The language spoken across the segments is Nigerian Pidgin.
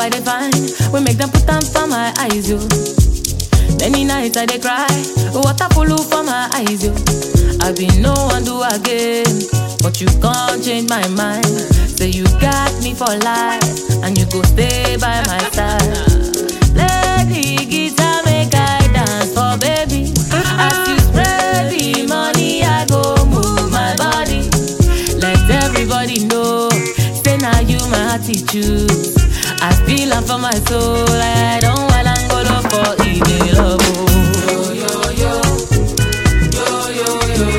I dey find, we make them put them for my eyes, yo. Many nights I dey cry, water full for my eyes, yo. I been no one do again, but you can't change my mind. Say you got me for life, and you go stay by my side. Play the guitar, make I dance for baby. As you spread the money, I go move my body. Let everybody know, say now you my attitude. I feel am for my soul, I don't want Angola for easy love. oh. Yo, yo, yo. Yo, yo,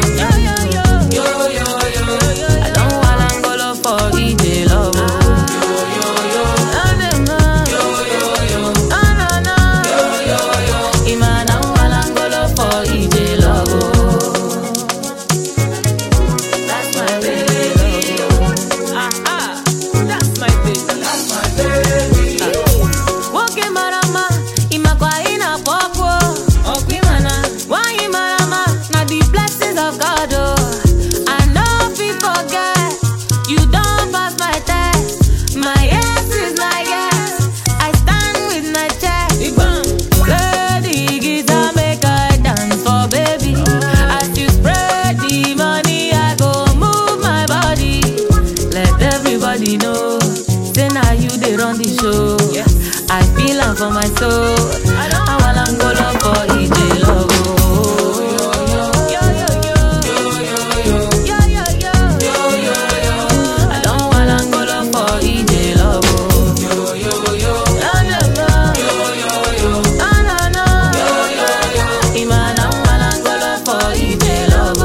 yo. I don't want Angola for easy love. oh. Ah, dem, ah. Ah, na, na. Ima, I don't want Angola for easy love. oh. That's my baby. Ah, that's my baby. Woke marama, imakwa ina popo. Okwimana, wanyi marama, na the blessings of God. Oh, I know if you forget, you don't pass my test. My yes is my yes. I stand with my chest. Play the guitar, make I dance for baby. As you spread the money, I go move my body. Let everybody know, say now you they run the show. I feel am for my soul. I want Angola for EJ love. oh. Yo, yo, yo. Yo, yo, yo. I don't want Angola for EJ love. oh. Ah, na, na. Ah, na, na. Ima, I don't want Angola for EJ love.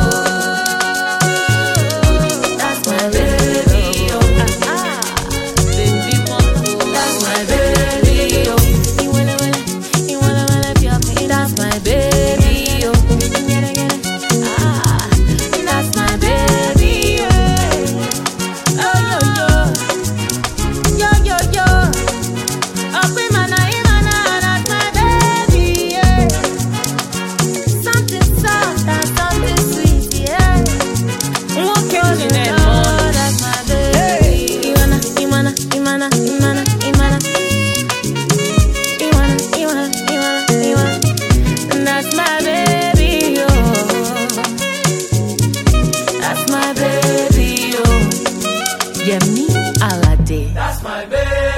oh. That's my baby. Oh, ah, ah. Baby, moto. That's my baby. Oh, you wanna, wanna, you wanna, wanna be up me. That's my baby. Oh, get it, get it. Ah, that's my baby. Yeah. Oh, yo, yo. Yo, yo, yo. Up in my night, my night, that's my baby. Yeah. Something soft and something sweet. Yeah. Nwoke Oh, ji na-eme no, ọnụ. that's my baby. Iwana, Iwana, Imana, Imana, Imana. Iwana, Iwana, Iwana, Iwana. That's my baby, oh. That's my baby, oh. Yemi Alade. That's my baby.